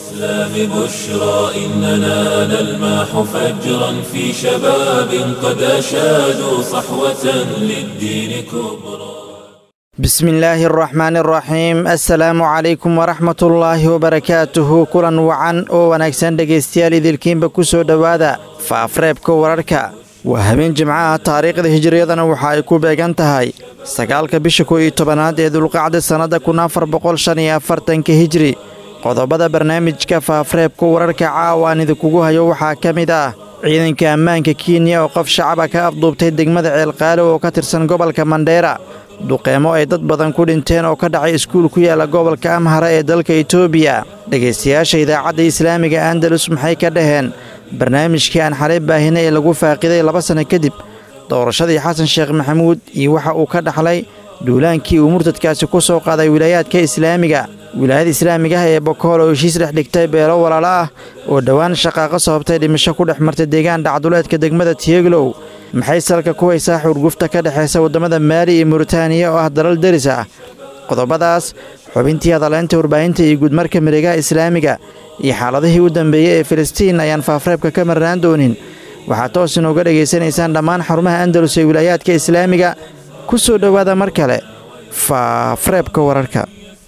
الإسلام بشرى إننا نلمح فجرا في شباب قد أشادوا صحوة للدين كبرى بسم الله الرحمن الرحيم assalaamu calaykum waraxmat ullaahi wabarakaatuhu kulan wacan oo wanaagsan dhegaystayaal idilkiinba ku soo dhowaada faafreebka wararka waa habeen jimcaha taariikhda hijiriyadana waxa ay ku beegan tahay sagaalka bisha kow iyo tobanaad ee dulqacda sannadda kun afar boqol shan iyo afartanka hijri qodobada barnaamijka faafreebka wararka caawaan idinkugu hayo waxaa ka mid ah ciidanka ammaanka kenya oo qof shacaba ka afduubtay degmada ceelqaalo oo ka tirsan gobolka mandheera duqeemo ay dad badan ku dhinteen oo ka dhacay iskuul ku yaala gobolka amhara ee dalka etoobiya dhegaystayaasha idaacadda islaamiga andalus maxay ka dhaheen barnaamijkii aan xalay baahina ee lagu faaqiday laba sanno kadib doorashadii xasan sheekh maxamuud iyo waxa uu ka dhaxlay duulaankii uu murtadkaasi ku soo qaaday wilaayaadka islaamiga wilaayada islaamiga ah ee bokool oo heshiis dhex dhigtay beelo walaalo ah oo dhowaan shaqaaqo sababtay dhimasho ku dhex martay deegaan dhacduleedka degmada tiyeglow maxay salka ku haysaa xurgufta ka dhexaysa waddamada maali iyo muritaaniya oo ah dalal deris ah qodobadaas xubintii hadaleynta warbaahinta iyo guudmarka mareegaha islaamiga iyo xaaladihii u dambeeyey ee filistiin ayaan faafreebka ka marnaan doonin waxaad toos inooga dhegaysanaysaan dhammaan xarumaha andalus ee wilaayaadka islaamiga ku soo dhowaada mar kale faafreebka wararka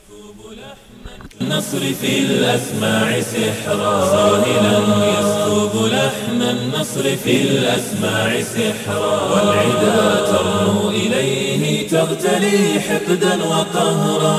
النصر في الأسماع سحرا ساهلا يسكب لحن النصر في الأسماع سحرا والعدا ترنو إليه تغتلي حقدا وقهرا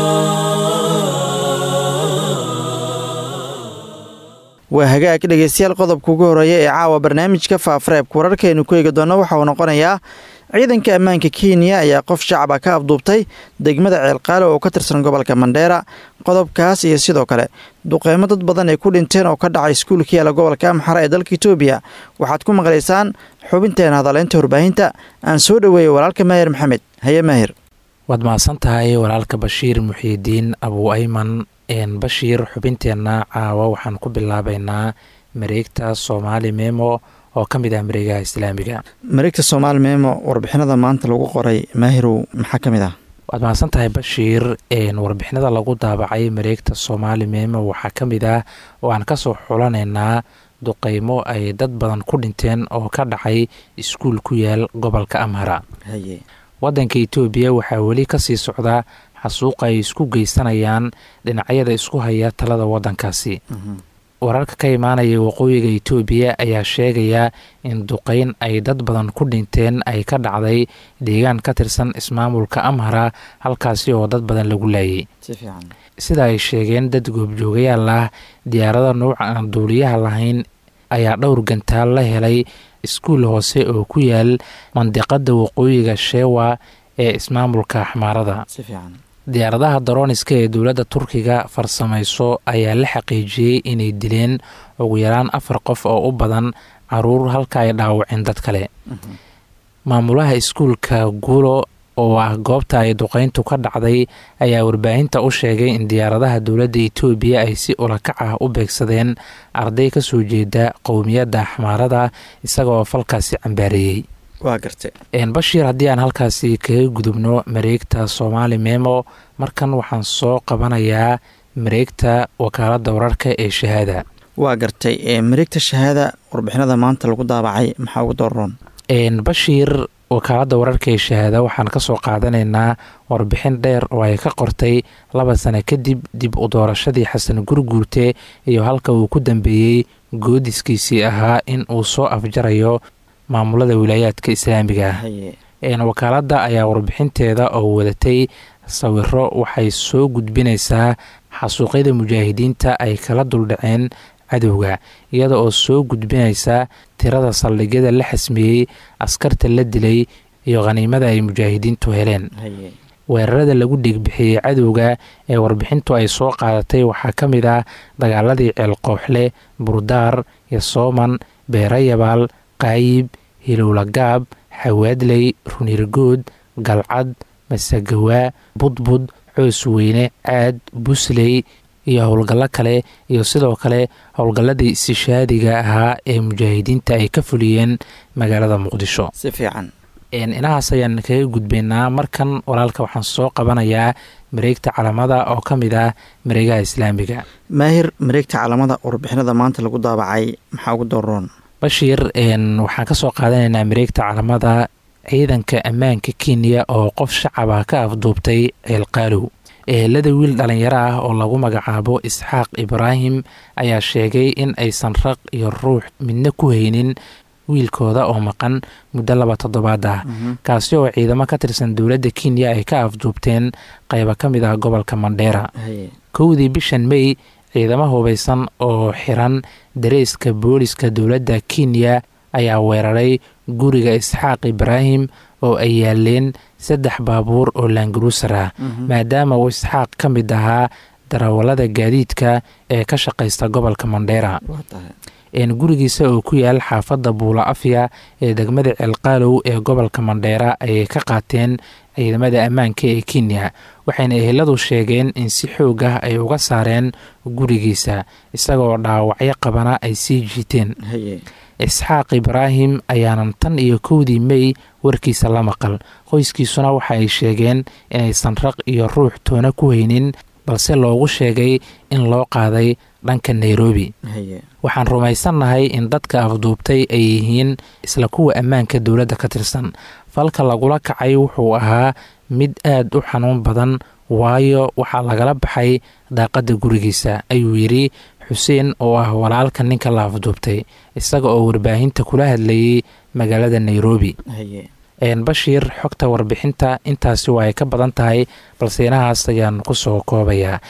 waa hagaag dhegaystayaal qodobka ugu horreeya ee caawa barnaamijka faafreebka wararkaaynu ku eegi doonno waxa uu noqonayaa ciidanka ammaanka kenya ayaa qof shacaba ka afduubtay degmada ceelqaalo oo ka tirsan gobolka mandheera qodobkaas iyo sidoo kale duqeymo dad badan ay ku dhinteen oo ka dhacay iskuulka yaala gobolka amxara ee dalka etoobiya waxaad ku maqlaysaan xubinteena hadaleynta warbaahinta aan soo dhoweeyey walaalka maahir maxamed haye maahir waad mahadsan tahay walaalka bashiir muxiidiin abuu ayman bashiir xubinteenna caawa waxaan ku bilaabaynaa mareegta soomaali memo oo ka mid ah mareegaha islaamiga mareegta soomaali memo warbixinada maanta lagu qoray maahirow maxaa ka mid ah waad mahadsan tahay bashiir warbixinada lagu daabacay mareegta soomaali memo waxaa ka mid ah oo aan kasoo xulanaynaa duqeymo ay dad badan ku dhinteen oo ka dhacay iskuul ku yaal gobolka amhara wadanka etoobiya waxaa weli kasii socda xasuuqa ay isku geysanayaan dhinacyada isku haya talada wadankaasi wararka ka imaanaya waqooyiga etoobiya ayaa sheegaya in duqeyn ay dad badan ku dhinteen ay ka dhacday deegaan ka tirsan ismaamulka amhara halkaasi oo dad badan lagu laayay sida ay sheegeen dad goobjoogayaal ah diyaarada nuuca aan duuliyaha lahayn ayaa dhowr gantaal la helay iskuul hoose oo ku yaal mandiqada waqooyiga sheewa ee ismaamulka axmaarada diyaaradaha darooniska ee dowladda turkiga farsamayso ayaa la xaqiijiyey inay dileen ugu yaraan afar qof oo u badan caruur halka ay dhaawaceen dad kale maamulaha iskuulka guulo oo ah goobta ay duqeyntu ka dhacday ayaa warbaahinta u sheegay in diyaaradaha dowladda etoobiya ay si ulakac ah u beegsadeen arday ka soo jeeda qowmiyadda axmaarada isagaoo falkaasi cambaareeyey waa gartay bashiir haddii aan halkaasi kaga gudubno mareegta soomaali memo markan waxaan soo qabanayaa mareegta wakaaladda wararka ee shahaada waa gartay mareegta shahaada warbixinada maanta lagu daabacay maxaa ugu dooron bashiir wakaaladda wararka ee shahaada waxaan kasoo qaadanaynaa warbixin dheer oo ay ka qortay laba sano kadib dib u doorashadii xasan gurguurte iyo halka uu ku dambeeyey goodiskiisii ahaa in uu soo afjarayo maamulada wilaayaadka islaamiga ah wakaaladda ayaa warbixinteeda oo wadatay sawiro waxay soo gudbinaysaa xasuuqyada mujaahidiinta ay kala duldhaceen cadowga iyada oo soo gudbinaysa tirada saldhigyada la xasmeeyey askarta la dilay iyo khaniimada ay mujaahidiintu heleen weerarada lagu dhiigbixiyey cadowga ee warbixintu ay soo qaadatay waxaa ka mid ah dagaaladii ceelqooxle burdaar yosooman beerayabaal qaayib hilowlagaab xawaadley runirgood galcad masagawaa budbud coos weyne caad busley iyo howlgallo kale iyo sidoo kale howlgalladii istishaadiga ahaa ee mujaahidiinta ay ka fuliyeen magaalada muqdisho si fiican inahaas ayaan kaga gudbaynaa markan walaalka waxaan soo qabanayaa mareegta calamada oo ka mid ah mareegaha islaamiga maahir mareegta calamada warbixinada maanta lagu daabacay maxaa ugu dooroon bashiir waxaan ka soo qaadanaynaa mareegta calamada ciidanka ammaanka kenya oo qof shacaba ka afduubtay ceelqaalow ehelada wiil dhalinyaro ah oo lagu magacaabo isxaaq ibraahim ayaa sheegay in aysan raq iyo ruux midna ku haynin wiilkooda oo maqan muddo laba toddobaad ah kaasi oo ciidamo ka tirsan dowladda kenya ay ka afduubteen qaybo ka mid ah gobolka mandheera kowdii bishan mey ciidamo hubaysan oo xiran dareyska booliska dowladda kenya ayaa weeraray guriga isxaaq ibraahim oo ay yaaleen saddex baabuur oo laangaruusar ah maadaama uu isxaaq ka mid ahaa darawallada gaadiidka ee ka shaqaysta gobolka mandheera gurigiisa oo ku yaal xaafadda buula afya ee degmada ceelqaalow ee gobolka mandheera ayay ka qaateen ciidamada ammaanka ee kenya waxayna eheladu sheegeen in si xoog ah ay uga saareen gurigiisa isagoo dhaawacyo qabana ay sii jiiteen isxaaq ibraahim ayaanan tan iyo kowdii mey warkiisa la maqal qoyskiisuna waxa ay sheegeen inaysan raq iyo ruux toona ku haynin balse loogu sheegay in loo qaaday dhanka nairobi waxaan rumaysannahay in dadka afduubtay ay yihiin isla kuwa ammaanka dowladda ka tirsan falka lagula kacay wuxuu ahaa mid aad u xanuun badan waayo waxaa lagala baxay daaqadda gurigiisa ayuu yidhi xuseen oo ah walaalka ninka la afduubtay isaga oo warbaahinta kula hadlayay magaalada nairobi bashiir xogta warbixinta intaasi waa ay ka badan tahay balse inahaas ayaan kusoo koobayaa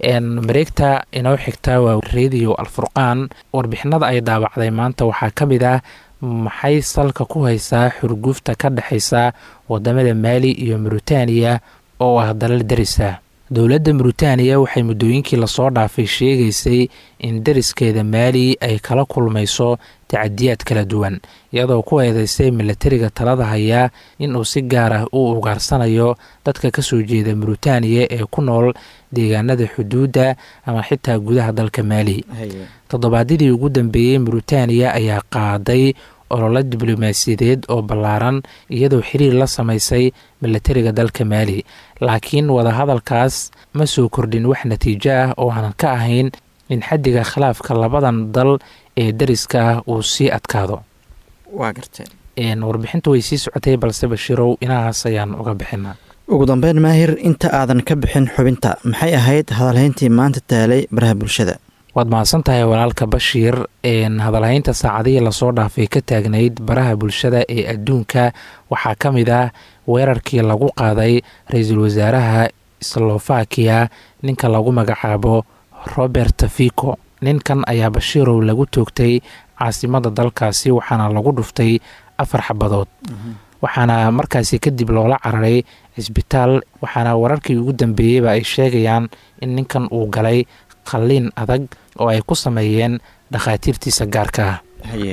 mareegta inoo xigta waa radio alfurqaan warbixinada ay daabacday maanta waxaa ka mid ah maxay salka ku haysaa xurgufta ka dhexaysa wadamada maali iyo muritaaniya oo ah dalal darisa dowladda muritaaniya waxay muddooyinkii lasoo dhaafay sheegaysay in dariskeeda maali ay kala kulmayso tacadiyaad kala duwan iyadoo ku eedeysay milatariga talada hayaa inuu si gaar ah u ugaarsanayo dadka kasoo jeeda muritaaniya ee ku nool deegaanada xuduudda ama xitaa gudaha dalka maali toddobaadyadii ugu dambeeyey muritaaniya ayaa qaaday ololo diblomaasiyadeed oo ballaaran iyadoo xiriir la samaysay milatariga dalka maali laakiin wadahadalkaas ma soo kordhin wax natiijo ah oo aanan ka ahayn in xaddiga khilaafka labadan dal ee dariska ah uu sii adkaado waa gartee warbixintu way sii socotay balse bashiirow inahaas ayaan uga bixinaa ugu dambeyn maahir inta aadan ka bixin xubinta maxay ahayd hadalhayntii maanta taalay baraha bulshada waad mahadsan tahay walaalka bashiir hadalhaynta saacadihii lasoo dhaafay ka taagnayd baraha bulshada ee adduunka waxaa ka mid ah weerarkii lagu qaaday ra-iisul wasaaraha slovakiya ninka lagu magacaabo robert fico ninkan ayaa bashiirow lagu toogtay caasimada dalkaasi waxaana lagu dhuftay afar xabadood waxaana markaasi kadib loola cararay cisbitaal waxaana wararkii ugu dambeeyeyba ay sheegayaan in ninkan uu galay qalliin adag oo ay ku sameeyeen dhakhaatiirtiisa gaarka ah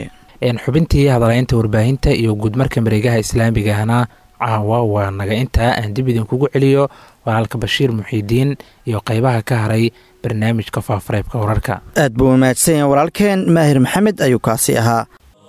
xubintii hadalaynta warbaahinta iyo guudmarka mareegaha islaamigahna caawa waa naga intaa aan dib idinkugu celiyo walaalka bashiir muxiidiin iyo qeybaha ka haray barnaamijka faafareebka wararka aad buu mahadsan yahay walaalkeen maahir maxamed ayuu kaasi ahaa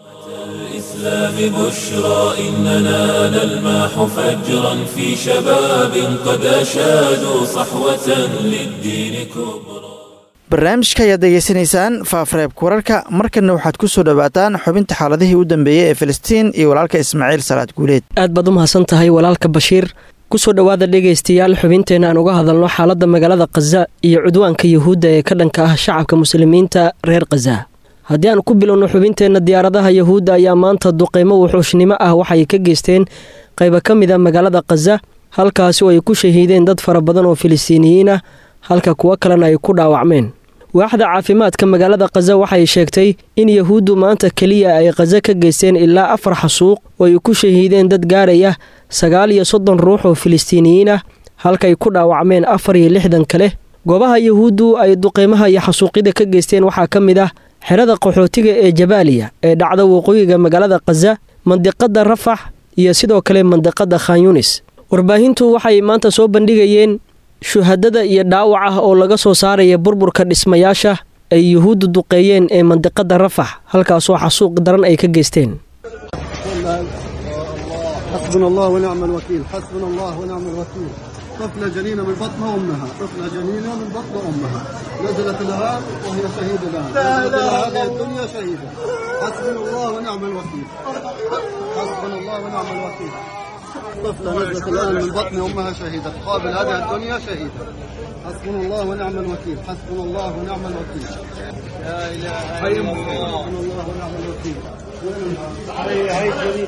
الإسلام بشرى إننا نلمح فجرا في شباب قد أشادوا صحوة للدين كبرى barnaamijka ayaad degeysanaysaan faafareebka wararka markanna waxaad ku soo dhowaataan xubinta xaaladihii u dambeeyey ee filistiin iyo walaalka ismaaciil salaad guuleed aad baad u mahadsan tahay walaalka bashiir kusoo dhowaada dhegaystayaal xubinteenna aan uga hadalno xaaladda magaalada khaza iyo cudwaanka yuhuudda ee ka dhanka ah shacabka muslimiinta reer khaza haddii aan ku bilowno xubinteenna diyaaradaha yuhuudda ayaa maanta duqeymo wuxuushnimo ah waxay ka geysteen qayba ka mid a magaalada khaza halkaasi oo ay ku shahiideen dad fara badan oo filistiiniyiin ah halka kuwo kalena ay ku dhaawacmeen waaxda caafimaadka magaalada khaza waxay sheegtay in yahuuddu maanta keliya ay khaza ka geysteen ilaa afar xasuuq oo ay ku shahiideen dad gaaraya sagaal iyo soddon ruux oo filistiiniyiin ah halkaay ku dhaawacmeen afar iyo lixdan kale goobaha yahuuddu ay duqeymaha iyo xasuuqyada ka geysteen waxaa ka mid ah xerada qaxootiga ee jabaaliya ee dhacda waqooyiga magaalada khaza mandiqadda rafax iyo sidoo kale mandiqadda khanyunis warbaahintu waxay maanta soo bandhigayeen shuhadada iyo dhaawac ah oo laga soo saaraya burburka dhismayaasha ay yuhuuddu duqeeyeen ee mandiqadda rafax halkaasoo xasuuq daran ay ka geysteen حسبنا الله ونعم الوكيل حسبنا الله ونعم الوكيل طفلة جنينة من بطن أمها طفلة جنينة من بطن أمها نزلت الآن وهي شهيدة الآن نزلت إلى هذه الدنيا شهيدة حسبنا الله ونعم الوكيل حسبنا الله ونعم الوكيل طفلة نزلت الآن من بطن أمها شهيدة تقابل هذه الدنيا شهيدة حسبنا الله ونعم الوكيل حسبنا الله ونعم الوكيل لا إله إلا الله حسبنا الله ونعم الوكيل هي هي جميل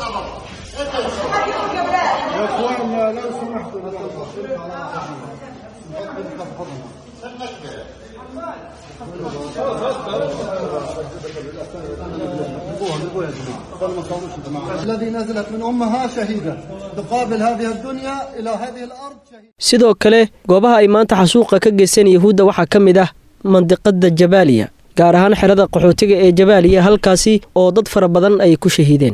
يا اخواننا لو سمحتوا الذي نزلت من امها شهيده تقابل هذه الدنيا الى هذه الارض شهيده sidoo kale goobaha ay maanta xasuuqa ka geysteen yuhuudda waxaa ka mid ah mandiqada jabaaliya gaar ahaan xerada qaxootiga ee jabaaliya halkaasi oo dad fara badan ay ku shahiideen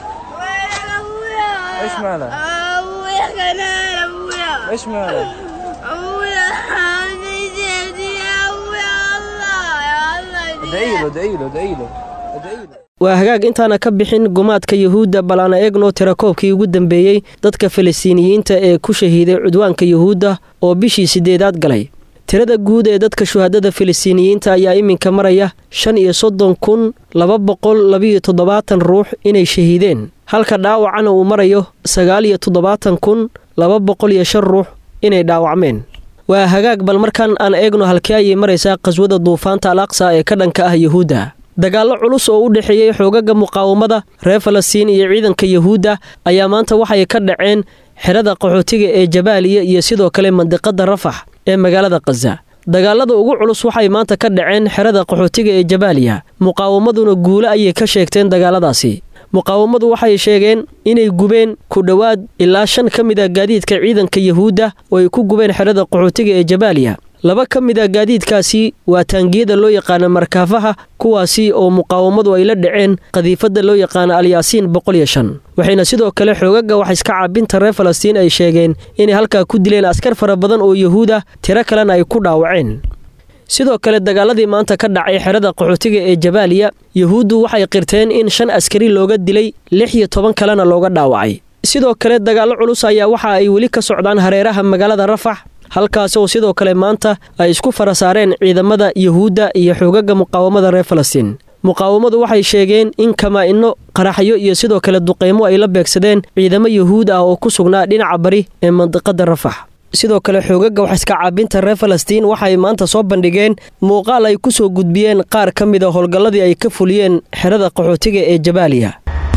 ايش ماله؟ ابويا كان ابويا ايش ماله؟ ابويا حامي جدي ابويا الله يا الله ادعي له ادعي له ادعي له ادعي له waa hagaag intaana ka bixin gumaadka yuhuudda bal aana eegno tirakoobkii ugu dambeeyey dadka falastiiniyiinta ee ku shahiiday cudwaanka yuhuudda oo bishii siddeedaad galay tirada guud ee dadka shuhadada falastiiniyiinta ayaa iminka maraya shan iyo soddon kun laba boqol labiyo toddobaatan ruux inay shahiideen halka dhaawacana uu marayo sagaal iyo toddobaatan kun laba boqol iyo shan ruux inay dhaawacmeen waa hagaag bal markan aan eegno halkee ayay maraysaa qaswada duufaanta al aqsa ee ka dhanka ah yuhuudda dagaallo culus oo u dhexeeyey xoogaga muqaawamada reer falastiin iyo ciidanka yuhuudda ayaa maanta waxay ka dhaceen xerada qaxootiga ee jabaaliya iyo sidoo kale mandiqada rafax ee magaalada khaza dagaalada ugu culus waxay maanta ka dhaceen xerada qaxootiga ee jabaaliya muqaawamaduna guulo ayay ka sheegteen dagaaladaasi muqaawamadu waxay sheegeen inay gubeen ku dhowaad ilaa shan ka mid a gaadiidka ciidanka yuhuudda oo ay ku gubeen xerada qaxootiga ee jabaaliya laba ka mid a gaadiidkaasi waa taangiyada loo yaqaano markaafaha kuwaasi oo muqaawamadu ay la dhaceen qadiifadda loo yaqaano alyaasiin boqol iyo shan waxayna sidoo kale xoogaga wax iska caabinta reer falastiin ay sheegeen inay halkaa ku dileen askar fara badan oo yuhuud ah tiro kalena ay ku dhaawaceen sidoo kale dagaaladii maanta ka dhacay xerada qaxootiga ee jabaaliya yuhuuddu waxay qirteen in shan askari looga dilay lix iyo toban kalena looga dhaawacay sidoo kale dagaallo culus ayaa waxa ay weli ka socdaan hareeraha magaalada rafax halkaas oo sidoo kale maanta ay isku fara saareen ciidamada yuhuudda iyo xoogaga muqaawamada reer falastiin muqaawamadu waxay sheegeen in kamaa-ino qaraxyo iyo sidoo kale duqeymo ay la beegsadeen ciidamo yuhuud ah oo ku sugnaa dhinaca bari ee mandiqada rafax sidoo kale xoogaga wax iska caabinta reer falastiin waxay maanta soo bandhigeen muuqaal ay ku soo gudbiyeen qaar ka mid a howlgalladii ay ka fuliyeen xerada qaxootiga ee jabaaliya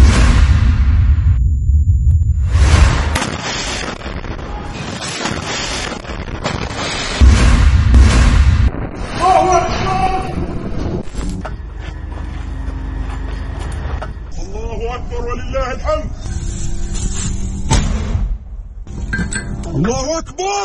الله أكبر ولله الحمد الله أكبر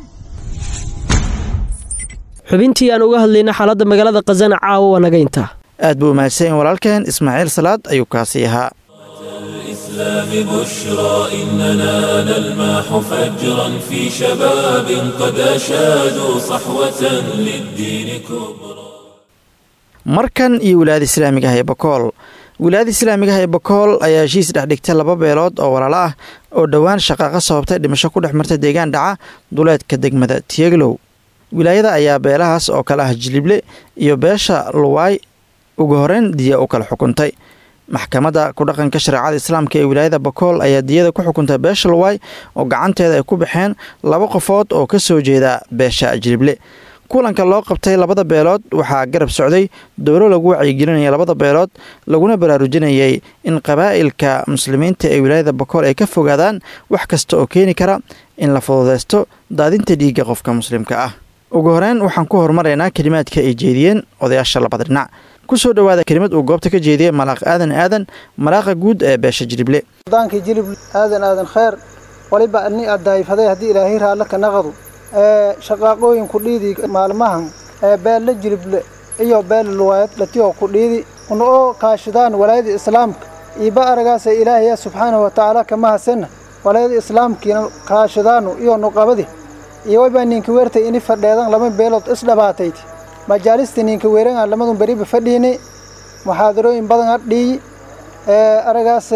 xubintii aan uga hadlayna xaaladda magaalada khazana caawa waa naga intaa aad buu mahadsan yahin walaalkeen ismaaciil salaad ayuu kaasi ahaa الإسلام بشرى إننا نلمح فجرا في شباب قد أشادوا صحوة للدين كبرى markan iyo wilaayada islaamiga ah ee bakool wilaayada islaamiga ah ee bakool ayaa heshiis dhex dhigtay laba beelood oo walaalo ah oo dhowaan shaqaaqa sababtay dhimasho ku dhex marta deegaan dhaca duleedka degmada tiyeglow wilaayada ayaa beelahaas oo kale ah jilible iyo beesha luwaay ugu horeyn diya u kala xukuntay maxkamadda ku dhaqanka shareecada islaamka ee wilaayada bakool ayaa diyada ku xukuntay beesha luwaay oo gacanteeda ay ku baxeen laba qofood oo ka soo jeeda beesha jilible kulanka loo qabtay labada beelood waxaa garab socday dowlo lagu wacyigelinaya labada beelood laguna baraarujinayay in qabaa'ilka muslimiinta ee wilaayada bakool ay ka fogaadaan wax kasta oo keeni kara in la fududeysto daadinta dhiigga qofka muslimka ah ugu horeyn waxaan ku horumaraynaa kelimaadka ay jeediyeen odayaasha labada dhinac ku soo dhowaada kelimad uu goobta ka jeediyey malaaq aadan aadan malaaqa guud ee beesha jilible daankii jilib aadan aadan kheer waliba ani addaayfaday haddii ilaahay raalle ka naqadu ee shaqaaqooyinku dhiidi maalmahan ee beelle jilible iyo beelle luwaayad dhatiyo ku dhiidi una oo kaashidaan walaayada islaamka iiba aragaasa ilaahaya subxaanahu watacaala kama hasanna walaayada islaamkiina kaashidaanu iyo nuqabadi iyo waybaa ninka weertay ini fadheedan lama beelood isdhabaatayti majaalista ninka weeranga lamadun beriba fadhiini muxaadarooyin badan hadhiiyi ee aragaase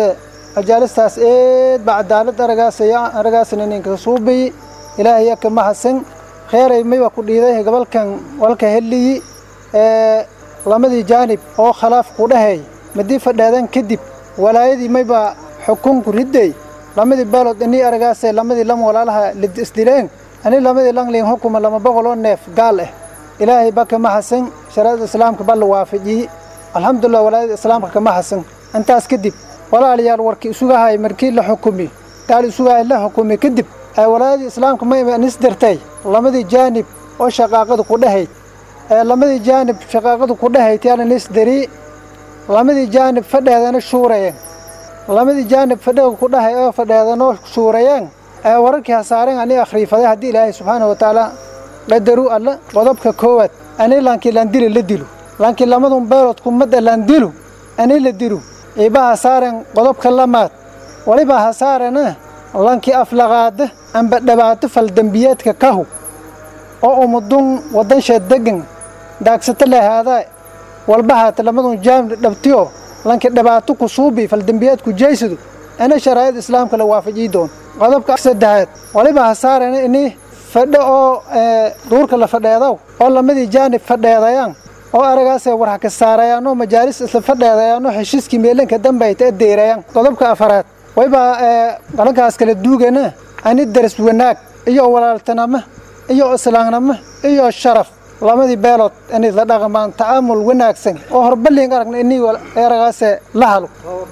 majaalistaas eed ba cadaalad aragaasaya aragaasna ninka suubiyi ilaahay ka mahadsan kheyray mayba ku dhiiday gobolkan walka heliyi ee lamadii jaanib oo khilaaf ku dhahay madii fadheedan kadib walaayadii mayba xukunku riday lamadii beelood inii aragaasay lamadii lam walaalaha isdileen ani lamadii langlin hukuma lama boqol oo neef gaal ah ilaahay ba kama hasan shariicada islaamka ba la waafajiyey alxamdulilah walaayada islaamka kama hasan intaas kadib walaalayaal warkii isugahay markii la xukumi gaal isugahay la xukumi kadib ee walaayadii islaamka ma nis dirtay lamadii jaanib oo shaqaaqadu ku dhahayd ee lamadii jaanib shaqaaqadu ku dhahayd yaala nis diri lamadii jaanib fadheedana shuurayeen lamadii jaanib fadheega ku dhahay oo fadheedanoo shuurayeen ee wararkii hasaareen ani akhriifaday haddii ilaahay subxaana wa tacaala qadaru alla qodobka koowaad ani laankii landili la dilu laankii lamadun beelood kumadda landilu ani la dilu iba hasaaren qodobka lamaad waliba hasaarena lankii aflaqaada amba dhibaato faldembiyeedka kahu oo umudun wadansheed degan daagsato lahaadaa walba haata lamadun jaamni dhabtiyo lankii dhibaato ku suubi faldembiyeedku jeysadu ana sharaa'id islaamka la waafajiyi doon qodobka saddexaad waliba hasaarena ini fadho oo duurka la fadheedow oo lamadii jaanib fadheedayaan oo aragaasee warha ka saarayaanoo majaalis isla fadheedayaanoo heshiiskii meelanka dambayta adeerayaan qodobka afaraad wayba qalankaas kala duugana ani daris wanaag iyo walaaltanamo iyo islaamnimo iyo sharaf lamadii beelood inay la dhaqmaan tacaamul wanaagsan oo horballiin aragna inii aragaasee la halo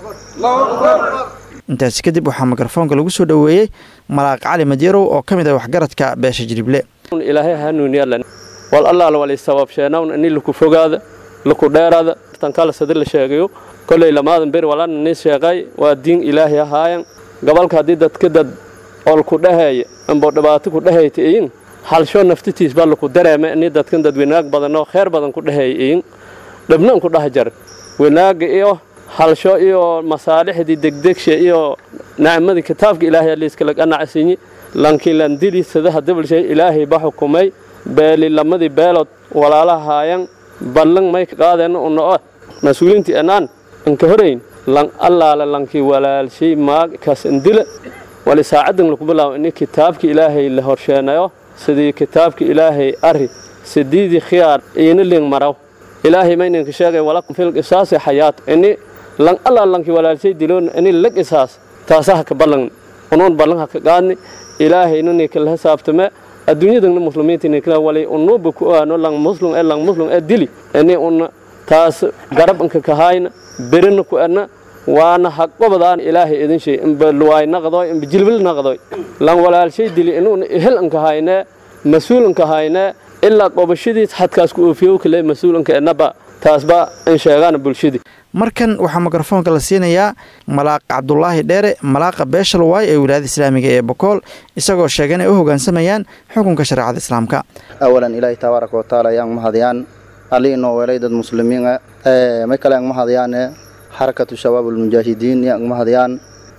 intaasi kadib waxaa mikrofoonka lagu soo dhoweeyey malaaq cali madyarow oo ka mid ah waxgaradka beesha jirible ilaahay hanuuniyalan wal allaala wali sababsheenawn ini laku fogaada laku dheeraada tankala sadi la sheegayo kolley lamaadan beri walana nin sheeqay waa diin ilaahay ahaayan gobolka haddii dadka dad ol ku dhaheeya ambo dhibaato ku dhahayta iyin halsho naftitiis baa laku dareema ini dadkan dad wanaag badan oo kheer badan ku dhaheeya iyin dhibnan ku dhah jar wanaaga iyo halsho iyo masaalixdii degdegsha iyo nacmadii kitaabka ilaahay aliiskalaganacsinyi lankii landili sadaha dabalshay ilaahay ba xukumay beeli lamadii beelood walaalaha haayan ballan may ka qaadeen uno mas-uuliintii enaan anka horayn lan allaala lankii walaalshay maag kaas indila wali saacadan laku bilaabo ini kitaabka ilaahay la horsheenayo sidii kitaabka ilaahay ari sidiidii khiyaar iina ling maraw ilaahay mayninka sheegay walakum fil qisaasi xayaat ini lan allaala lankii walaalshay diloon ini la qisaas taasaha ka ballan unuun ballan ha ka qaadni ilaahayna ninkala hisaabtame adduunyadana muslimiinta ninkala wali unuuba ku aano lang muslim ee lang muslim ee dili ini una taas garab inka kahayna berina ku ana waana haqobadaan ilaahay idin shay imba luwaay naqdoy imba jilbil naqdoy lan walaalshay dili inuuna ehel inka haynee mas-uul inka haynee ilaa qobashadiis xadkaas ku oofiyow kale mas-uul inka enaba taasba in sheegaana bulshadii markan waxaa mikrofoonka la siinayaa malaaq cabdulaahi dheere malaaqa beeshalwaay ee wilaayada islaamiga ee bokool isagoo sheegay inay u hogaansamayaan xukunka shareecada islaamka awalan ilaahi tabaaraka watacaala ayaan mahadiyaan allii inoo weelay dad muslimiin may kale ang mahadiyaane xarakatu shabaab almujaahidiin yang mahadiyaan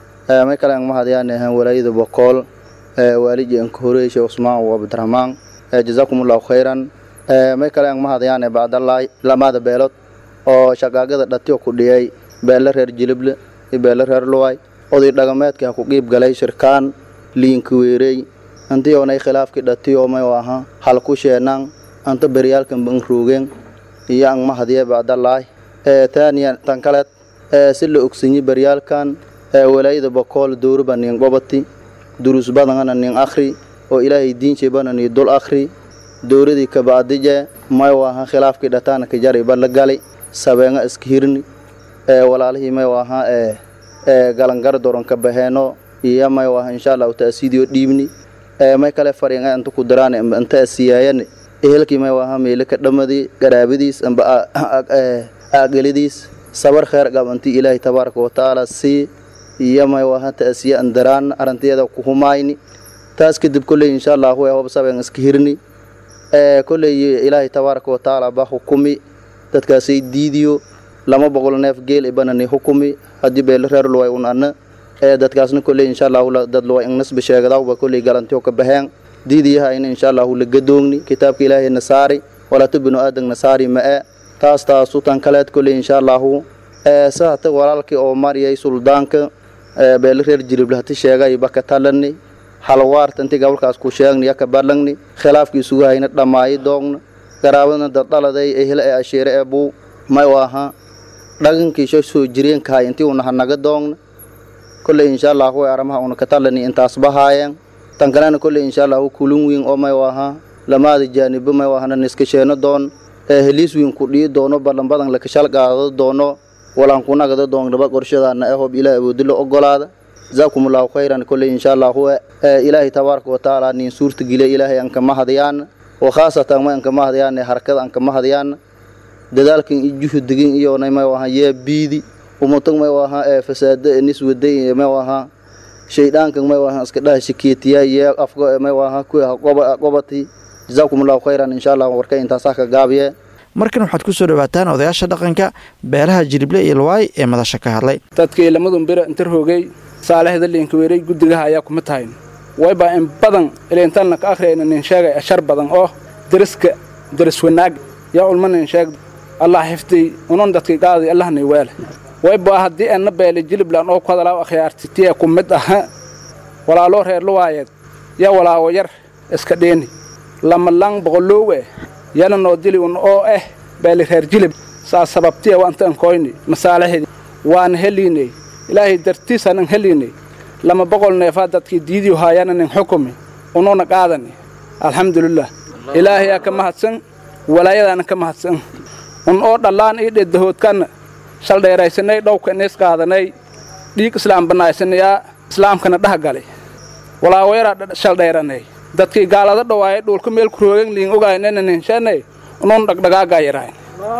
may kale ang mahadiyaan walaayada bokool waaliji anka horeyshe cusmaan wa abdiraxmaan jazaakum allahu khayran may kale ang mahadiyaane bacdallahi lamaada beelood oo shaqaagada dhatiyo ku dhiyay beelle reer jilible iyo beelle reer luway oday dhagameedka ha ku qiib galay shirkaan liinka weerey antiyoonay khilaafkii dhatiyo may aha hal ku sheenaan anta beryaalkan ban roogeen iyo ang mahadiye bacdallahi taaniyan tan kaleed si la ogsanyi beryaalkan walaayada bokool dowraba nin qobati durus badangana nin akhri oo ilaahay diinshebana ni dul akhri dowradii kabacdije may aha khilaafkii dhataana ka jari balla gali sabeenga iska hirni ee walaalihii may waha ee ee galangar doron ka baheeno iyo may waha insha allahu taasiidiyo dhiibni ee may kale fariinga inta ku diraan inta asiyaayane ehelkii may waha meele ka dhamadi garaabadiis amba aagalidiis sabar kheer qabanti ilaahi tabaaraka wa tacaala sii iyo may waha taasiya andaraan arantiyada ku humayni taas kadib kolley insha allahu ee hob sabeen iska hirni ee kolley ilaahi tabaaraka wa tacaala baa hukumi dadkaasay diidiyo lama boqol neef geel ibanani hukumi haddii beele reer luway un anna ee dadkaasna kolley insha allahu dad luway ingnasba sheegadawba kolley galantiyo ka baxeen diidiyahayna insha allahu la gadoogni kitaabka ilaahay nasaari walata binu aadan nasaari ma'e taas taasu tan kaleed kolley insha allahu ee sahata walaalkii oo mariyay suldaanka beeli reer jilible hati sheegay baka talani halwaarta inti gobolkaas ku sheegni yaka balangni khilaafkii isugu hayna dhammaayi doogna garaabadna daddhaladay ehla ee ashiire ee buu may waaha dhagankiisho soo jireenkahay intii una hanaga doogna kolley insha allah way aramaha una katalani intaas bahaayeen tan kalena kolley insha allah kulun wiin oo may waaha lamaada jaanibo may waahana niska sheeno doon ee heliis wiin ku dhii doono ballan badan la kashal qaado doono walaan ku nagada doonnaba qorshadaana ee hob ilaah awoodilo ogolaada jazaakum allahu khayran kolley insha allah ilaahay tabaaraka wa tacaala nin suurta gile ilaahay aan kama hadayaan oo khaasatan ma aan kama hadayaan harakada aan kama hadayaan dadaalkan iyo juhdigin iyo may waaha yee biidi umutag may waaha ee fasaada niswaday may waaha shayddaankan may waaha iska dhaha shikeetiya yee afka may waaha ku qobati jazaakum allahu khayran insha allah warka intaasaa ka gaabiye markan waxaad ku soo dhawaataan odayaasha dhaqanka beelaha jirible iyo lwaay ee madasha ka hadlay dadkii lamadun bira intar hoogay saalexda liinka weeray guddigaha ayaa kuma tahayn waybaa in badan ilintalna ka akhriyayna nin sheegay ashar badan oo deriska deris wanaag yaa ulma nin sheeg allah xifdiy unan dadkii qaaday allahnay weele waybaa haddii enna beele jiliblan oo ku hadalaaw akhyaartitiya ku mid aha walaaloo reer luwaayeed yaa walaawo yar iska dheeni lama lang boqoloowe yana noo dili un oo eh beeli reer jilib saa sababtiya waanta ankoyni masaalixdii waana heliinay ilaahay dartiisanan heliinay lama boqol neefaa dadkii diidiyo haayana nin xukumi unuuna qaadani alxamdulilah ilaahayaa ka mahadsan walaayadaana ka mahadsan un oo dhallaan ii dhedahoodkanna shaldheeraysanay dhowka inis qaadanay dhiig islaam bannaysanayaa islaamkana dhaha galay walaawayaraa shaldheeranay dadkii gaalada dhawaayay dhuulka meel ku roogan liin ogaynana ninshanay unuun dhagdhagaagaa yarayn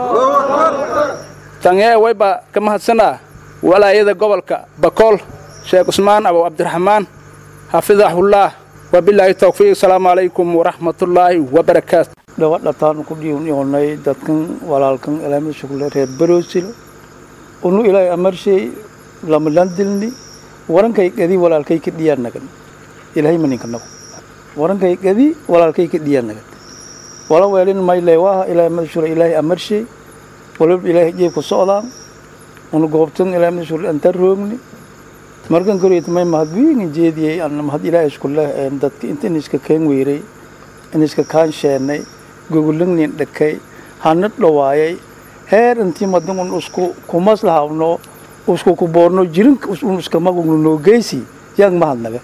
tanyee waybaa ka mahadsanaa walaayada gobolka bakool sheekh cusmaan abow cabdiraxmaan xafidahullaah wabilaahi towfiiq asalaamu calaykum waraxmatullaahi wabarakaatu dhawadhataan ku dhiiwnay dadkan walaalkan ilaamid shugle reer baroosilo unu ilaahay amarshay lamalandilni warankay gadi walaalkay ka dhiyaa nagan ilaahay maninka nago warankay gadi walaalkay ka dhiyaa nagan wala weelin mayle waaha ilaahay madashule ilaahay amarshay walab ilaahay jeebku socdaan unu goobtan ilaahay madashule antar roogni markan koreet may mahad wiingin jeediyey an mahad ilaahay isku leh dadka inta iniska keen weeray iniska kaan sheennay gogolagnin dhakay hana dhawaayay heer intii madan un isku kumaslahabno isku kuboorno jirin un iskamagugno noogeysi yaang mahadnaga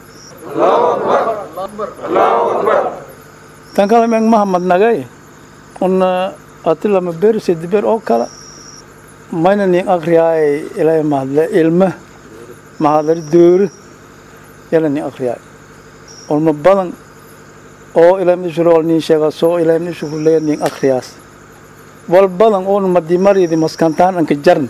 tan kale meeng mahamadnagay una ati lama ber sedi ber oo kala mayna nin akriyaay ilaahay mahadle ilma mahadlari doore yala nin akriyaay ulma badan oo ilaahay mishurol nin sheegaso ilaahay mishurle nin akriyaas wal badan oon madimaridi maskantaan anka jarn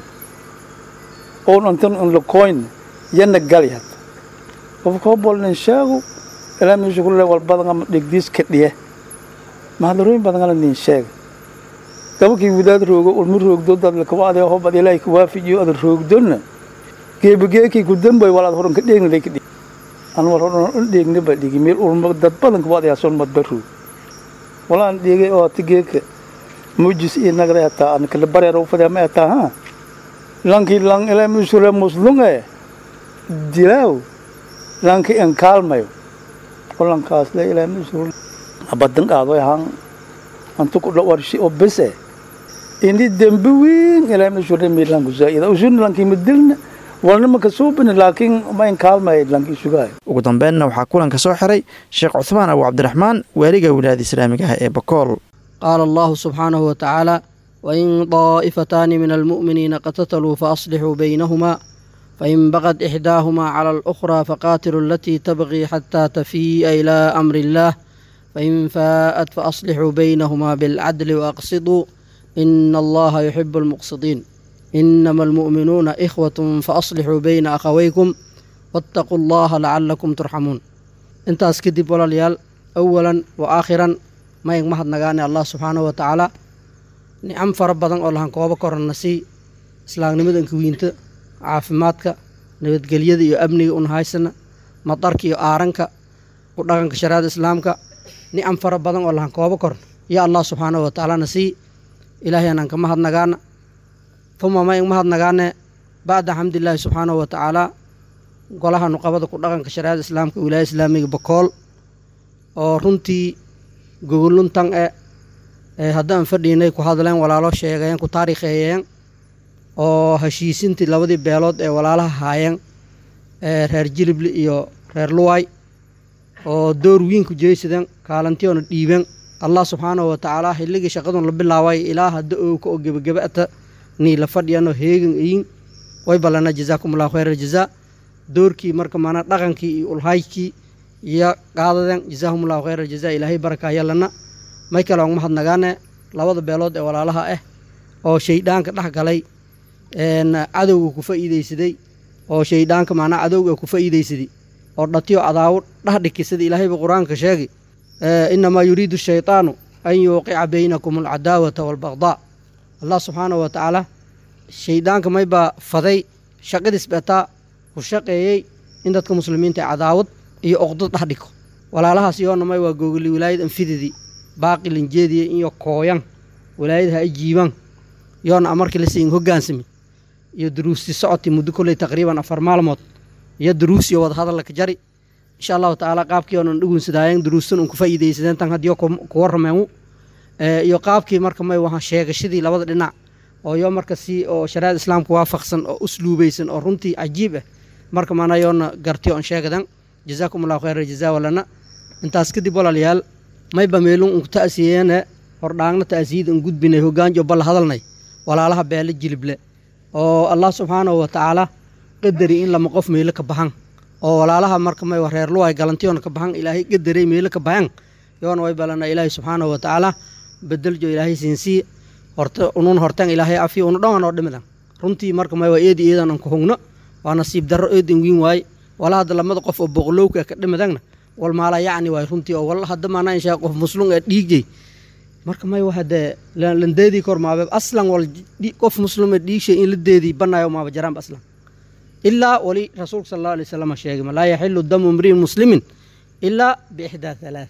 oon antan un lakoyn yana galyad qofkoo bol nin sheego ilaahay mishurle wal badan ama dhigdiis ka dhiye mahadlarooyin badan ala nin sheega gabakii wadaad roogo ulma roogdo dad lakawaade hobad ilaahay ka waafijiyo ada roogdona geebageekii ku dambay walaad horan ka dheegna lay ka dhig an war horan un dheegna ba dhigi meel ulma dad badan kawaad yaa son madba roog walaan dheegay oo ati geeka mujis iyo nagda ataa an kala bareer u fadaa ma ataa ha lankii lang ilaa musule muslunge dilaaw lankii en kaalmayo olankaas le ilaa musul abadan qaado ahaan antu ku dhawarshi oo bese ini dembi weyn ilaa musule milan kuzaida usun lankii madilna walna maka suubin laakiin ma in kaalmay lankii sugaay ugu dambeynna waxaa kulanka soo xiray sheekh cuhmaan abu cabdiraxmaan waaliga wilaayada islaamiga ah ee bakool qaala allahu subxaanahu wa tacaala wain daa'ifataani min almu'miniina qatataluu faaslixuu baynahumaa fain baqad ixdaahumaa cala alukhraa faqaatiluu alatii tabqii xataa tafii'a ilaa amri illaah fain faa'at faaslixuu baynahumaa bilcadli waaqsiduu ina allaha yuxibu almuqsidiin inama almu'minuuna ikhwatun faaslixuu bayna akhawaykum waataquu allaha lacalakum turxamuun intaas kadib walaalayaal awalan wa aakhiran mayn mahadnagaane allah subxaanahu wa tacaala nicam fara badan oo lahan koobo korana sii islaamnimada inkawiinta caafimaadka nabadgelyada iyo amniga un haysana madarka iyo aaranka ku dhaqanka shariicada islaamka nicam fara badan oo lahan koobo koran ya allah subxaanahu wa tacaalana sii ilaahyanaan ka mahadnagaana uma mayn mahadnagaane bacda xamdilaahi subxaanahu wa tacaala golaha nuqabada ku dhaqanka shareecada islaamka wilaaya islaamiga bakool oo runtii gogoluntan e ee haddaan fadhiinay ku hadleen walaalo sheegeen ku taariikheeyeen oo heshiisintii labadii beelood ee walaalaha haayeen ee reer jilibli iyo reer luway oo door wiin ku jeysadeen kaalantiyoona dhiibeen allah subxaanahu wa tacaala xilligii shaqadun la bilaabay ilaa hadda oowka oo gebagaba'ta nii la fadhiyano heegan iyin way ballana jazaakum allahu khayr aljazaa doorkii marka maanaa dhaqankii iyo ulhaykii iyo qaadadeen jazaahum allahu khayr aljazaa ilaahay baraka yallana may kale oon mahadnagaane labada beelood ee walaalaha ah oo shaydhaanka dhex galay cadowga ku fa'iidaysaday oo shaydhaanka macnaa cadowga ku fa'iidaysaday oo dhatiyo cadaawo dheh dhikisada ilaahayba qur-aanka sheegay inamaa yuriidu shaytaanu an yuuqica baynakum alcadaawata waalbaqdaa allah subxaanahu wa tacaala shayddaanka maybaa faday shaqadiis betaa ku shaqeeyey in dadka muslimiinta ee cadaawad iyo oqdad dhex dhiko walaalahaas yoona may waa googoli wilaayad anfididii baaqi linjeediye iyo kooyan wilaayadaha ay jiibaan yoona amarkii la siin hoggaansami iyo duruusti socoti muddo kolley taqriiban afar maalmood iyo duruus iyo wada hadallaka jari insha allahu tacaala qaabkii oonan dhugunsadaayen duruustan un ku faa'iidaysadeen tan haddiyo ku warrameenu iyo qaabkii marka may waha sheegashadii labada dhinac oo yo marka si oo shariicada islaamka waafaqsan oo usluubaysan oo runtii cajiib ah marka maana yoona gartiyo on sheegadan jazaakum allahu khayra jazaa walana intaas kadib walaalayaal mayba meelun unku ta'siyeene hordhaangna ta'siyada un gudbinay hoggaanjo balla hadalnay walaalaha beele jilible oo allah subxaanahu wa tacaala qadari in lama qof meelo ka baxan oo walaalaha marka may reer luway galantiyoona ka baxan ilaahay qadaray meelo ka baxan yoona way balana ilaahay subxaanahu wa tacaala bedeljo ilaahay siinsii horta unun hortan ilaahay afiyo unu dhan oo dhimidan runtii marka may waa eedi eedan an ku hugno waa nasiib darro eedin wiin waaye wala hadda lamada qof oo boqolowka ka dhimidagna wal maala yacni waay runtii oo wala hadda maana inshaa qof muslum ee dhiigjay marka may waa hadee landeedii kor maabe aslan wal qof muslim ee dhiigshay in la deedii banaayo maaba jaraanba aslan ilaa wali rasuulka sala allahu alay wasalam sheegay laa yaxilu damu imriin muslimin ilaa biixdaa halaath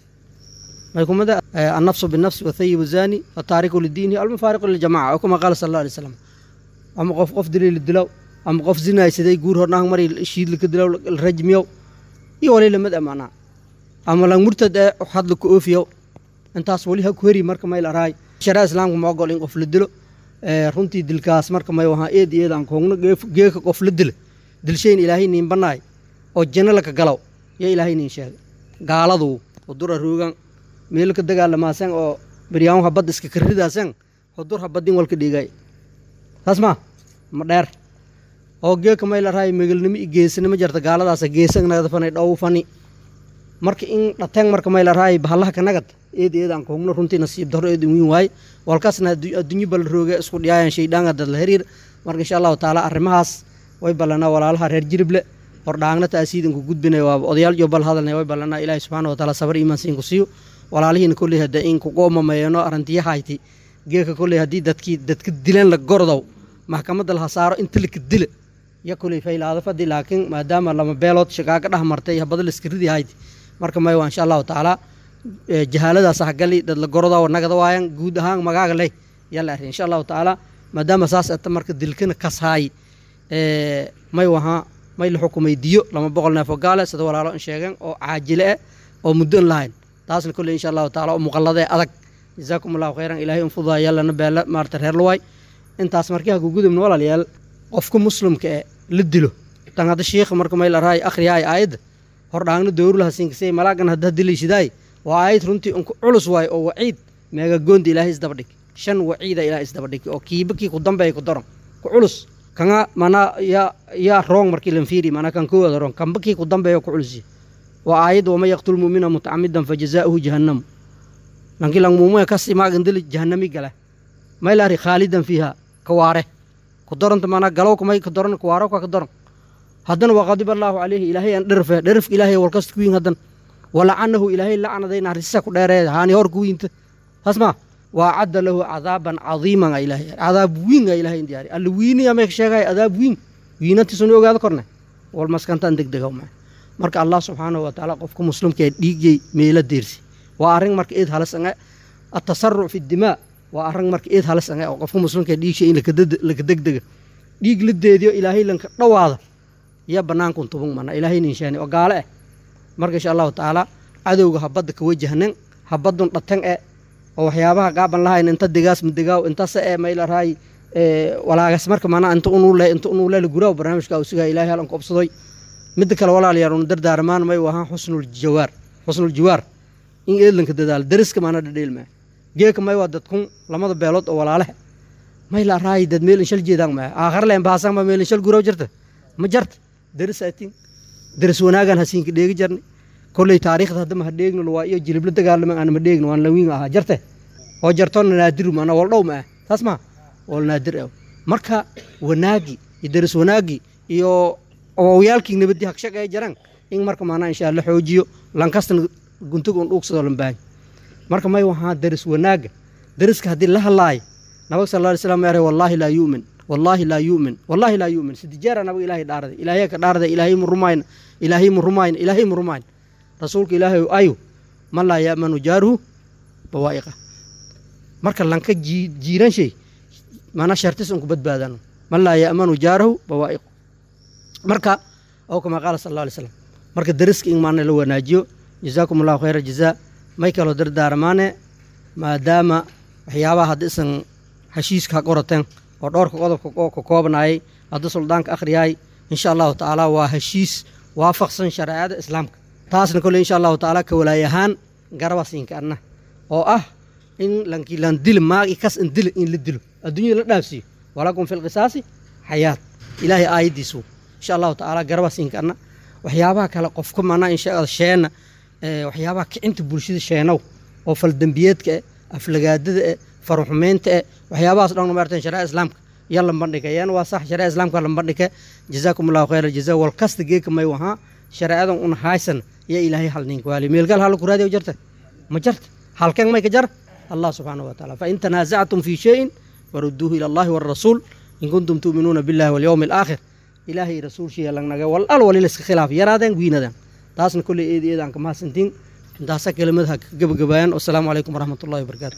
may kumada annafsu binafsi wathayibu zani wataariku lidiinihi almufaariqu liljamaca oo kuma qaala sala allahu alay wasalam ama qof qof dilay la dilow ama qof zinaysaday guur hornaang mari shiidla ka dilow la rajmiyow iyo wali lamid amanaa ama lang murtad ee hadla ku oofiyow intaas wali ha ku heri marka may laraay sharaa islaamka ma ogol in qof la dilo runtii dilkaas marka may wahaa eed eed aan koogno geeka qof la dila dilshayn ilaahay niin banaay oo janno laka galow yo ilaahay niin sheegay gaaladu hudura roogan meelo ka dagaalamaasan oo beryaan habad iska karidaasan hudur habadin walka dhigay saas ma ma dheer oo geeka may laraay megelnimo i geesanimo jarta gaaladaasa geesanagada fanay dhow fani marka in dhateng marka may laraay bahallaha kanagad eed eed aan koogno runtii nasiib darro eed wiin waaye walkaasna adduunyo bal rooge isku dhiyaayan shaydhaanga dad la hariir marka insha allahu tacaala arrimahaas way ballanaa walaalaha reer jirible hordhaangna taasiidanku gudbinay waa odayaal iyo bal hadalnay way ballanaa ilaahi subxaana wa taala sabar iimaan siin ku siiyo walaalihiina kolley hadda in kuqoomameeyano arrintiyahayti geeka kolley haddii dadkii dadka dilan la gordow maxkamadda laha saaro inta laka dila ya kolley faylaada fadi laakiin maadaama lama beelood shaqaaga dhex martay habada laska ridi hayti marka may waa insha allahu tacaala jahaaladaas hagali dad la gorodaa nagada waayan guud ahaan magaaga leh yalla arrin insha allahu tacaala maadaama saas ata marka dilkana kasaay may wahaa may la xukumay diyo lama boqol neef oo gaale sida walaalo in sheegeen oo caajile eh oo muddo an lahayn taasna kolley insha allahu taala oo muqalladee adag jazaakum allahu khayran ilahay unfudaa yallana beela maarata reer luwaay intaas markii haku gudubna walaalayaal qofka muslimka ee la dilo tan hadda shiikha marka may la raay akhriyaay aayadda hordhaangna dowrulaha siinkasay malaagan hadda dilaysidaay waa aayad runtii unku culus waay oo waciid meega goonda ilaahay isdaba dhig shan waciida ilaahay isdaba dhig oo kiiba kii ku dambeeya ku daron ku culus kanga manaa yaa yaa roong markii lan fiiri manaa kan koowaada roong kanba kii ku dambeeya ku culus waa aayad waman yaqtul muumina mutacamidan fajazaa'uhu jahannamu lankii lang muumina kasi maagan dili jahannami gala may laari khaalidan fiiha kawaare ku daranta manaa galow kamay ka daran kawaaro ka ka daran haddana waa qadib allaahu calayhi ilaahay aan dherfe dherefka ilaahay walkasta kuwiin haddan walacanahu ilaahay lacnaday naxariista ku dheereed haani hor kuwiinta hasma waa cadda lahu cadaaban cadiiman a ilaahay cadaab wiin a ilaahay diyaari alla wiini amay sheegay cadaab wiin wiinantiisuna ogaada korne wal maskantaan degdega ma marka allah subxaanahu wa tacaala qofka muslimka ee dhiigyay meela deersi waa arrin marka eed halas ange atasaruc fi dimaa waa arrin marka eed halas ange oo qofka muslimka ee dhiigshay in laka degdega dhiig la deediyo ilaahay lanka dhowaada iyo bannaankun tubun mana ilaahay ninshaani oo gaale eh marka insha allahu tacaala cadowga habadda ka wajahnan habaddun dhatan e oo waxyaabaha qaaban lahayn inta digaas madigaaw intase e maylaraay walaagas marka mana inta unuule inta unuule guraaw barnaamijka uu sugaa ilaahay halan koobsadoy midda kale walaalayaal unu dardaarmaan may wahaan xusnul jawaar xusnul jiwaar in eedlanka dadaalo dariska maana dhadheelmaa geeka may waa dadkun lamada beelood oo walaalehe may la raayi dad meel inshal jeedaan maa aakhar leen baasan ma meel inshal guraw jirta ma jarta daris aatin daris wanaagan hasiinka dheegi jarni kolley taariikhda haddama ha dheegno waa iyo jilibla dagaalaman aan ma dheegno waan lawiin ahaa jarte oo jartona naadiru maana wal dhow maa taas maa wal naadir ah marka wanaagi iyo daris wanaagi iyo owawyaalkii nabadii hagshag ay jaraan in marka maanaa insha alla xoojiyo lankastana guntiga un dhuugsado lambaahay marka may wahaa daris wanaaga dariska haddii la hadlaayo nabag sal alla slam ere wallaahi laa yu'min wallaahi laa yu'min wallaahi laa yu'min sidijeera nabag ilaahay dhaarday ilaahay ka dhaarday ilaahay mu rumayna ilaahay mu rumayna ilaahay mu rumayna rasuulka ilaahay ayu man laa ya'manu jaaruhu bawaa'iqa marka lanka jiiran shay maanaa shartis unku badbaadano man laa ya'manu jaarahu bawaa'iqu marka oo kama qaala sal alla alay slam marka dariska in maana la wanaajiyo jazaakum allahu khayra jazaa may kaloo dardaarmaane maadaama waxyaabaha hadda isan heshiiska ha qorateen oo dhowrka qodobka ka koobnaayay hadda suldaanka akhriyaay insha allahu tacaala waa heshiis waafaqsan shareecada islaamka taasna kolle insha allahu tacaala ka walaay ahaan garabasiinka anna oo ah in lankii lan dilo maagi kas in dilo in la dilo adduunyada la dhaafsiiyo walakum fi lqisaasi xayaat ilaahay aayaddiisu insha allahu tacaala garabasiinka anna waxyaabaha kale qofka manaa insha sheena waxyaabaha kicinta bulshada sheenow oo faldembiyeedka eh aflagaadada eh faruxumeynta eh waxyaabahaas dhan maartan shareeca islaamka ya lambandhika yan waa sax shareeca islaamka lambandhika jazaakum allahu khayra jazaa wal kasta geeka may wahaa shareecadan un haysan ya ilaahay hal ninka waali meelgal hal ku raadiyo jarta ma jarta halkan may ka jar allah subxaanahu wa taala fain tanaasactum fi shayin farudduuhu ila allahi walrasuul in kuntum tu'minuuna billahi walyowmi alaakhir ilaahay rasuulshiya langnaga wal al walila iska khilaaf yaraadeen wiinadan taasna kolley eed eedaan ka mahadsantiin intaasa kelimadaha ka gebagabaayaan wasalaamu calaykum waraxmat ullahi wabarakaatu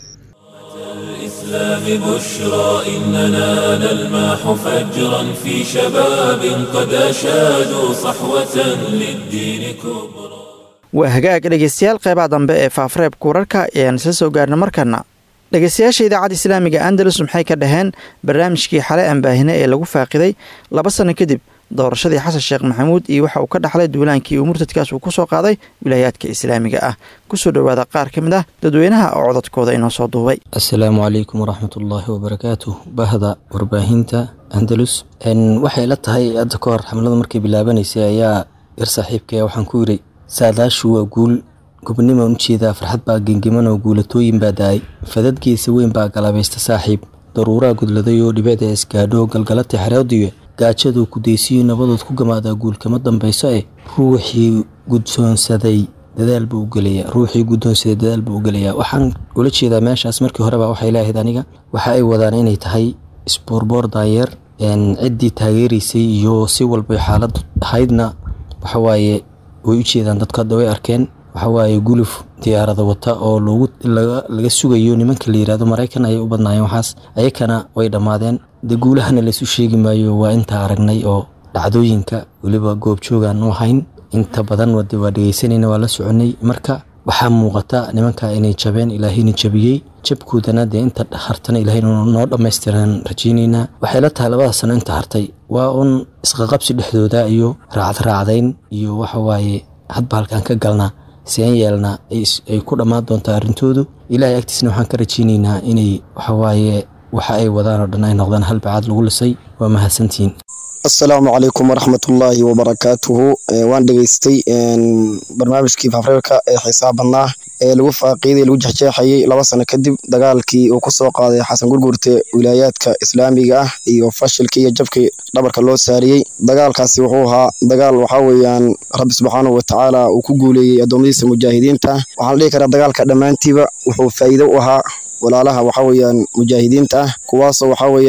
الإسلام بشرى إننا نلمح فجرا في شباب قد أشادوا صحوة للدين كبرى waa hagaag dhegeystayaal qeybaha dambe ee faafareebka wararka ayaan isla soo gaarna markana dhegeystayaasha idaacadda islaamiga andalus maxay ka dhaheen barnaamijkii xale ambaahine ee lagu faaqiday laba sano kadib doorashadii xasan sheekh maxamuud iyo waxa uu ka dhaxlay duulaankii uu murtadkaas uu ku soo qaaday wilaayaadka islaamiga ah kusoo dhowaada qaar ka mid ah dadweynaha oo codadkooda inoo soo duubay assalaamu calaykum waraxmatullaahi wabarakaatu bahda warbaahinta andalus waxay la tahay hadda ka hor xamlada markay bilaabanaysay ayaa yar saaxiibkaya waxaan ku yidhi saadaashu waa guul gobnimaan u jeedaa farxad baa gengeman oo guulatooyin baa da-ay fadadgeesa weyn baa galabaysta saaxiib daruuraa gudladay oo dhibeeda isgaadho galgalata xereodiyo gaajaduu kudeysiyo nabadood ku gamaadaa guul kama dambayso eh ruuxii gudsoonsaday dadaal buu u gelayaa ruuxii guddoonsaday dadaal buu u gelayaa waxaan ula jeedaa meeshaas markii horeba waxay leeahayd aniga waxa ay wadaan inay tahay isboorboor daayeer ciddii taageeraysay iyo si walbay xaalad ahaydna waxawaaye way u jeedaan dadku hadda way arkeen waxawaaye guluf diyaarada wata oo loogu laga sugayo nimanka la yirahdo maraykan ayay u badnaayeen waxaas ayakana way dhammaadeen dee guulahana laysu sheegi maayo waa intaa aragnay oo dhacdooyinka weliba goobjoogaan u ahayn inta badan wade waa dhegeysanayna waa la soconay marka waxaa muuqata nimanka inay jabeen ilaahayna jabiyey jabkoodana dee inta hartana ilahay noo dhammaystiran rajaynaynaa waxay la tahay labada sano inta hartay waa un isqaqabsi dhexdooda iyo raacdraacdayn iyo waxawaaye hadba halkaan ka galnaa seen yeelnaa ay ku dhammaan doontaa arrintoodu ilaahay agtiisna waxaan ka rajaynaynaa inay waxawaaye waxa ay wadaan oo dhan ay noqdaan hal bacaad lagu lisay waa mahadsantihiin asalaamu calaykum waraxmatullaahi wabarakaatuhu waan dhegeystay barnaamijkii fafreerka ee xiisaha badnaa ee lagu faaqiiday lagu jexjeexayay laba sano kadib dagaalkii uu kusoo qaaday xasan gurgurte wilaayaadka islaamiga ah iyo fashilkii iyo jabkii dhabarka loo saariyey dagaalkaasi wuxuu ahaa dagaal waxaa weeyaan rabbi subxaanahu watacaala uu ku guuleeyey addoommadiisa mujaahidiinta waxaan dhihi karaa dagaalka dhammaantiiba wuxuu faa'iido u ahaa walaalaha waxaa weeyaan mujaahidiinta ah kuwaasoo waxaa weeyaan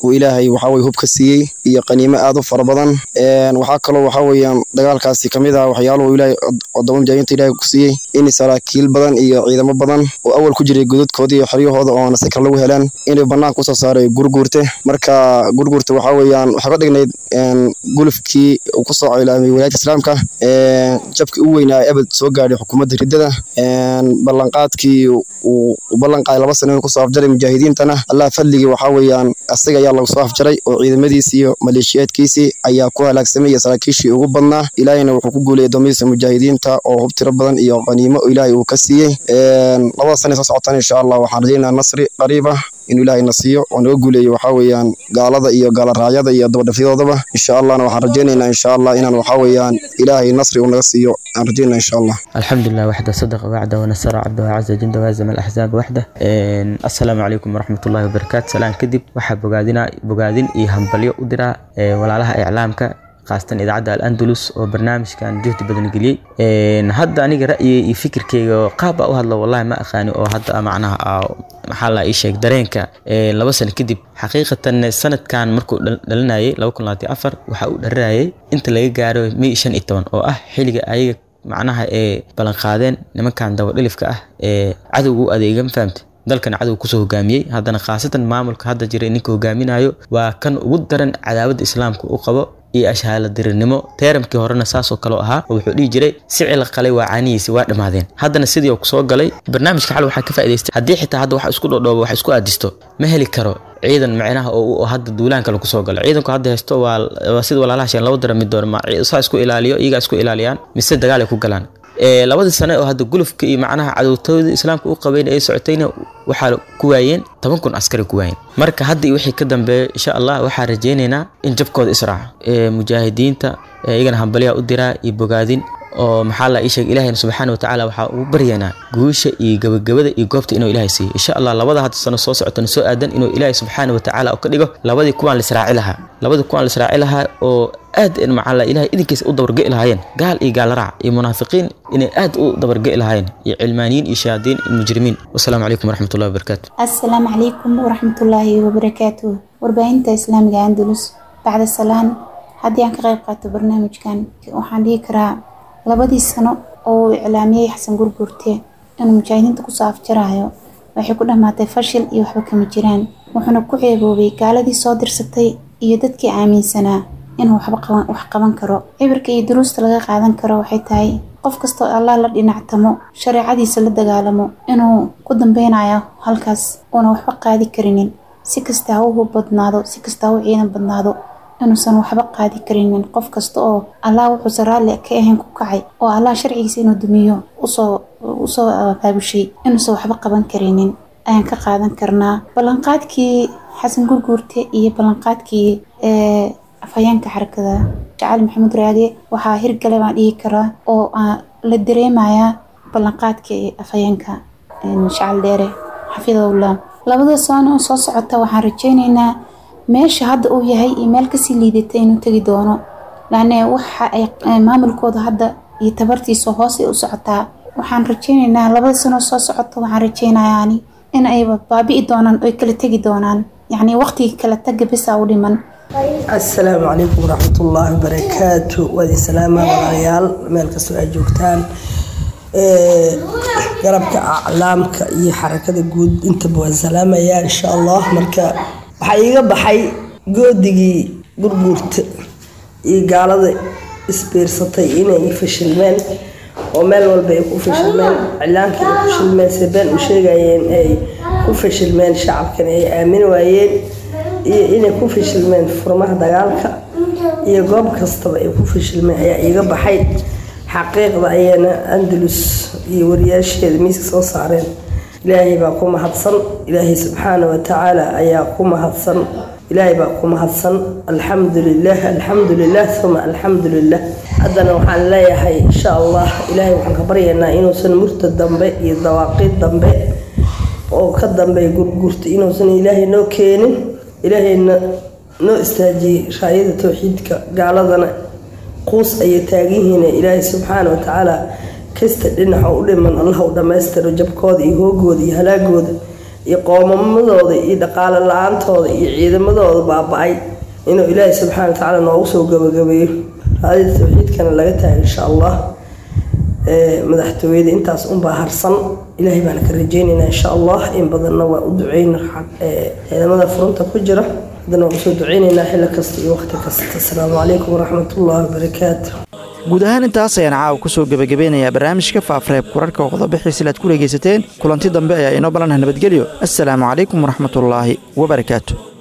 uu ilaahay waxa weye hub ka siiyey iyo qaniimo aad u fara badan waxaa kaloo waxa weeyaan dagaalkaasi kamid ah waxyaaluhu ilaahay wadamo mujaahidiinta ilaahay ku siiyey in saraakiil badan iyo ciidamo badan oo awal ku jiray godadkooda iyo xeryahooda oona si kale lagu heleen inay banaanka usoo saaray gurguurte marka gurguurte waxa weeyaan waxay ka dhignayd gulufkii uu kusoo cilaamay walaayadka islaamka jabkii u weynaa ebed soo gaadhay xukuumadda riddada ballanqaadkii uu ballanqaaday laba sano inuu kusoo afjaray mujaahidiintana allah fadligii waxaa weeyaan asiga ayaa lagu soo afjaray oo ciidamadiisii iyo maleeshiyaadkiisii ayaa ku halaagsamay iyo saraakiishii ugu badnaa ilaahayna wuxuu ku guulayay doomihiisa mujaahidiinta oo hub tiro badan iyo qaniimo oo ilaahay uu ka siiyey labada sane soo socotaan insha allah waxaan rajaynayaa nasri qariib ah inuu ilaahay na siiyo oo naga guuleeyo waxaa weeyaan gaalada iyo gaalaraayada iyo dabadhafyadoodaba insha allahna waxaan rajaynaynaa insha allah inaan waxaa weeyaan ilaahay nasri uu naga siiyo aan rajaynaa insha allah الحمد لله وحده صدق وعده ونصر عبده وعز جنده وهزم الأحزاب وحده السلام عليكم ورحمة الله وبركاته سلام كدب waxaa bogaadina bogaadin iyo hambalyo u dira walaalaha iclaamka khaasatan idaacadda al-andalus oo barnaamijkan juhdi badan geliyey hadda aniga ra'yiga iyo fikirkeyga qaab baa u hadlo wallahi ma aqaani oo hadda macnaha maxaa la ii sheeg dareenka laba sano kadib xaqiiqatan sanadkan markuu dhalinayay laba kun labaatan afar waxa uu dharinayay inta laga gaaro may shan iyo toban oo ah xilliga ayaga macnaha ee ballanqaadeen nimankan dabadhilifka ah ee cadowga u adeega ma fahamte dalkan cadow kusoo hogaamiyey haddana khaasatan maamulka hadda jira ninka hogaaminayo waa kan ugu daran cadaawada islaamka u qabo iyo ashaala dirirnimo teeramkii horena saasoo kaleo ahaa oo wuxuu dhihi jiray sicila qalay waa caanihiisi waa dhammaadeen haddana sidii oo kusoo galay barnaamijka xal waxaa ka faa'idaystay haddii xitaa hadda wax isku dhodhoobo wax isku aadisto ma heli karo ciidan micnaha oo hadda duulaanka lagu soo galo ciidanku hadda haysto waa sida walaalaha sheen laba dara mid doon ma saa isku ilaaliyo iyagaa isku ilaaliyaan mise dagaal ay ku galaan labadii sane oo hadda gulufka iyo macnaha cadowtooda islaamka u qabayn ay socotayna waxaa ku waayeen toban kun askari ku waayeen marka hadda iyo wixii ka dambeeya insha allah waxaa rajaynaynaa in jabkooda israaco mujaahidiinta iyagana hambalyaha u diraa iyo bogaadin oo maxaa la ii sheeg ilaahayna subxaana watacaala waxaa ugu baryaynaa guusha iyo gabagabada iyo goobta inuu ilaahay siiyo insha allah labada hadda sano soo socotana soo aadan inuu ilaahay subxaana watacaala oo ka dhigo labadii kuwaan lisraaci lahaa labadii kuwaan lisraaci lahaa oo aad maxaa la ilaahay idinkiisa u dabarge'i lahaayeen gaal iyo gaalraac iyo munaafiqiin inay aad u dabarge'i lahaayeen iyo cilmaaniyiin iyo shayaadiin iyo mujrimiin wasalaamu calaykum waraxmatullahi wabarakaatu asalaamu calaykum waraxmatullaahi wabarakaatuh warbaahinta islaamiga andalus bacda salaan haddii aan ka qayb qaato barnaamijkan waxaan dhihi karaa labadii sano oo uu iclaamiyey xasan gurgurte inuu mujaahidiinta kusoo afjarayo waxay ku dhammaatay fashil iyo waxba kama jiraan wuxuuna ku ceeboobay gaaladii soo dirsatay iyo dadkii aaminsanaa inuu waxba wax qaban karo cibirka iyo duruusta laga qaadan karo waxay tahay qof kastoo allah la dhinactamo shareecadiisa la dagaalamo inuu ku dambeynayo halkaas uuna waxba qaadi karinin si kasta ha u badnaado si kasta ha u ciidan badnaado inuusan waxba qaadi karinin qof kasta oo allah wuxuusan raalli ka ahayn ku kacay oo allah sharcigiisa inuu dumiyo usoo usoo baabushay inuusan waxba qaban karinin ayaan ka qaadan karnaa ballanqaadkii xasan gurguurte iyo ballanqaadkii afhayeenka xarakada jacali maxamuud raage waxaa hirgale baan dhihi karaa oo la dareemayaa ballanqaadkii afhayeenka shacal dheere xafidahullah labada sano soo socota waxaan rajeyneynaa meesha hadda uu yahay iyo meel kasii liidata inuu tegi doono laane waxa ay maamulkooda hadda iyo tabartiisa hoos ay u socotaa waxaan rajeyneynaa labada sano soo socota waxaan rajeynayaani in ay baabi'i doonaan oy kala tegi doonaan yacni waqtigii kala taga bisa u dhiman asalaamu calaykum waraxmatullaahi wabarakaatu waadi salaama walaalayaal meel kastoo ay joogtaan garabka aclaamka iyo xarakada guud intaba waan salaamayaa insha allah marka waxaa iiga baxay goodigii gurguurta iyo gaalada isbiirsatay inay fashilmeen oo meel walba ay ku fashilmeen iclaankii ay fashilmeen sebeen u sheegayeen ay ku fashilmeen shacabkan ay aamini waayeen iyo inay ku fashilmeen furmaha dagaalka iyo goob kastaba ay ku fashilmeen ayaa iiga baxay xaqiiqda ayana andalus iyo wariyaasheeda miiska soo saareen ilaahay baa ku mahadsan ilaahay subxaana watacaala ayaa ku mahadsan ilaahay baa ku mahadsan alxamdu lilah alxamdu lilah uma alxamdu lilah haddana waxaan leeyahay insha allah ilaahay waxaan ka baryaynaa inuusan murta dambe iyo dawaaqid dambe oo ka dambeeya gurgurta inuusan ilaahay noo keenin ilaahayna noo istaajiyey raayada towxiidka gaaladana quus ayay taaganyihiin ilaahay subxaana watacaala kasta dhinaca u dhiman allah u dhammaystiro jabkooda iyo hoogooda iyo halaagooda iyo qoomamadooda iyo dhaqaale la-aantooda iyo ciidamadooda baaba-ay inuu ilaahay subxaana wa tacaala noogu soo gabagabeeyo raadida tawxiidkana laga tahay insha allah madaxtooyada intaas unbaa harsan ilaahay baana ka rajeynaynaa insha allah in badanna waa u duceyna ciidamada furunta ku jira haddana waan usoo duceynaynaa xilli kasta iyo waqti kasta asalaamu calaykum waraxmatullahi wabarakaatu guud ahaan intaas ayaan caawa kusoo gebagabeynayaa barnaamijka faafreeb kurarka oo qodobixiisila aad ku dhegaysateen kulanti dambe ayaa inoo ballanah nabadgelyo assalaamu calaykum waraxmatullaahi wabarakaatu